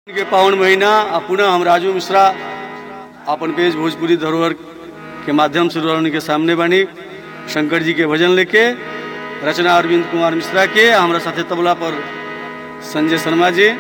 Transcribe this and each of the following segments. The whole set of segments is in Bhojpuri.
के पावन महीना आ पुनः हम राजू मिश्रा अपन पेज भोजपुरी धरोहर के माध्यम से रोहन के सामने बानी शंकर जी के भजन लेके रचना अरविंद कुमार मिश्रा के आ हमरा साथे तबला पर संजय शर्मा जी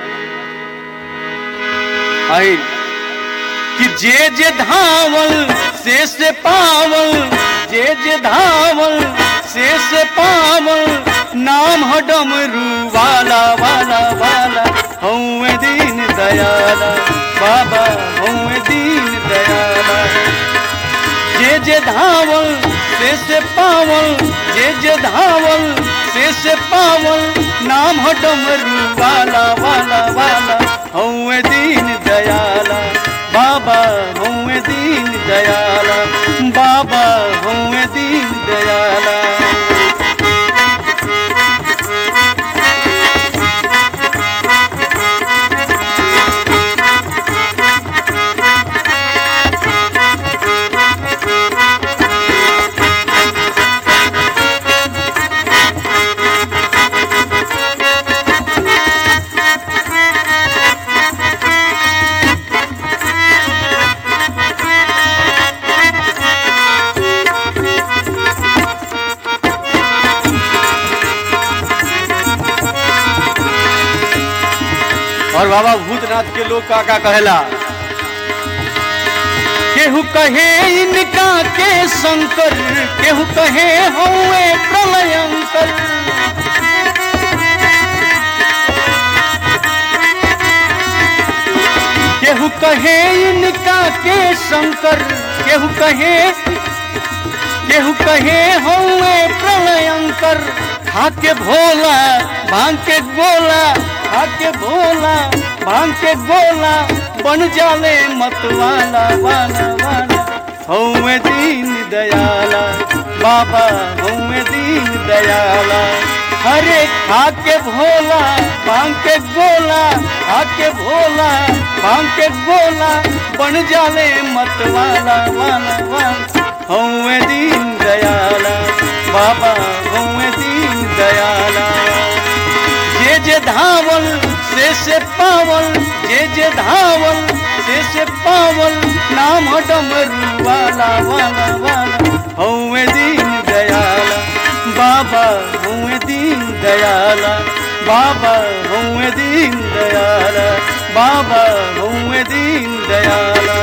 आई कि जे जे धावल से से पावल जे जे धावल से से पावल नाम ह डमरू वाला वाला वाला हऊँ दीन दयाला बाबा हऊँ दीन दयाला जे जे धावल से से पावल जे जे धावल से से पावल नाम ह डमरू वाला वाला वाला हऊँ दीन दयाला बाबा हऊँ दीन दयाला बाबा हऊँ दीन दयाला और बाबा भूतनाथ के लोग का का कहेला केहू कहे इनका के शंकर केहू कहे हौए प्रलयंकर केहू कहे इनका के शंकर केहू कहे केहू कहे हौए प्रलयंकर खाके भोला भांग के गोला खाके भोला भांग के गोला बन जाले मतवाला वाला वाला हौए दीन दयाला बाबा हौए दीन दयाला हरे खाके भोला भांग के गोला खाके भोला भांग के गोला बन जाले मतवाला वाला वाला हौए दीन दयाला बाबा हौए दीन दयाला जे जे धावल से से पावल जे जे धावल से से पावल नाम डमरू वाला वाला वाला हौए दीन दयाला बाबा हौए दीन दयाला बाबा हौए दीन दयाला बाबा हौए दीन दयाला